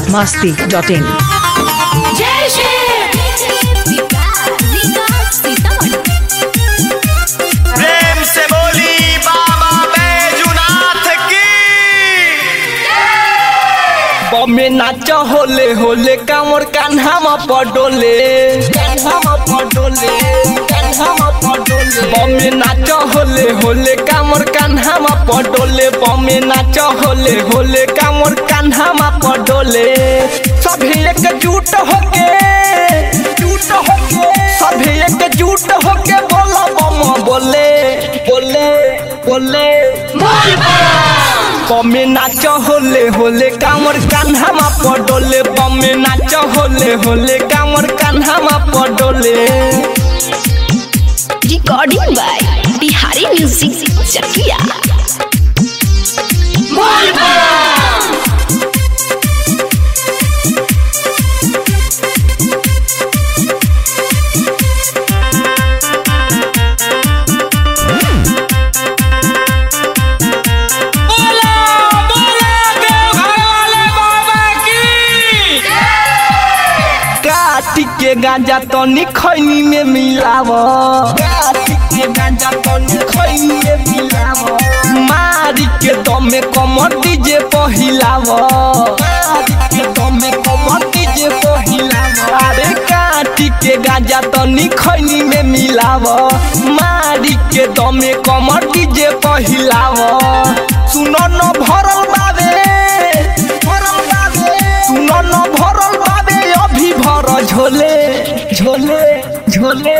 masti.in जय श्री प्रेम से बोली बाबा बैजुनाथ की बमे नाच होले होले कामर कान्हामा पडोले कान्हामा पडोले कान्हामा पडोले बमे नाच होले होले कामर कान्हामा पडोले बमे नाच होले होले कामर कान्हामा पडोले सभी एकजुट होके जुट होके सभी एकजुट होके बोलो बम बोले बोले बोले बमे नाच होले होले कामर कान्हामा पडोले बमे नाच होले होले कामर कान्हामा पडोले रिकॉर्डिंग बाय बिहारी म्यूजिक चकिया काटी के गांजा तनी खैनी में मिलाव काटी के गांजा तनी खैनी में मिलाव मारी के दमे कमर डीजे पहिलाव मारी के दमे कमर डीजे पहिलाव अरे काटी के गांजा तनी खैनी में मिलाव मारी के दमे कमर डीजे पहिलाव सुनो न भरल बावे भरल बावे सुनो न भरल बावे अभी भर झोले झोले झोले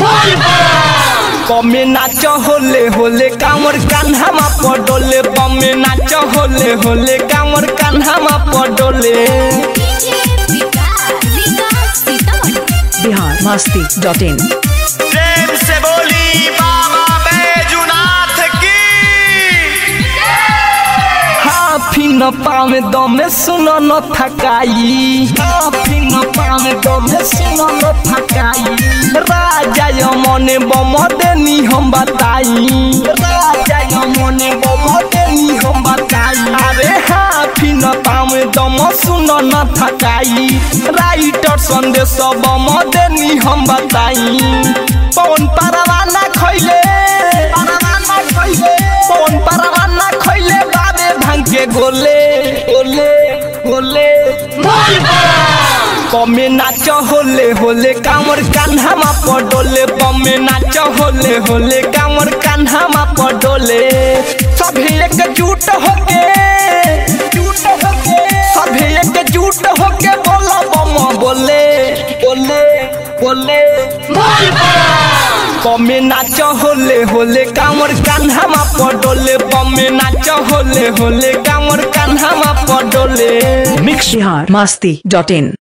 बमे नाच होले होले कामर कान्हामा पडोले बमे नाच होले होले कामर कान्हामा पडोले बिहार masti.in प्रेम से बोली बाबा बैजुनाथ की हाफी न पावे दमे सुनो न थकाई हाफी न पावे दमे सुनो न थकाई राजा यमने बम देनी हम बताई राजा यमने बम देनी हम बताई अरे हाफी न पावे दम सुनो न थकाई राइटर संदेश बम देनी हम बताई पवन परवाना खैले परवाना खैले पवन परवाना खैले बाबे भांग के गोले गोले गोले बमे नाच होले होले कामर कान्हामा पडोले बमे नाच होले होले कामर कान्हामा पडोले सभी एकजुट होके जुट होके सभी एकजुट होके बोलो बम बोले बोले बोले बमे नाच होले होले कामर कान्हामा पडोले बमे नाच होले होले कामर कान्हामा पडोले बिहार masti.in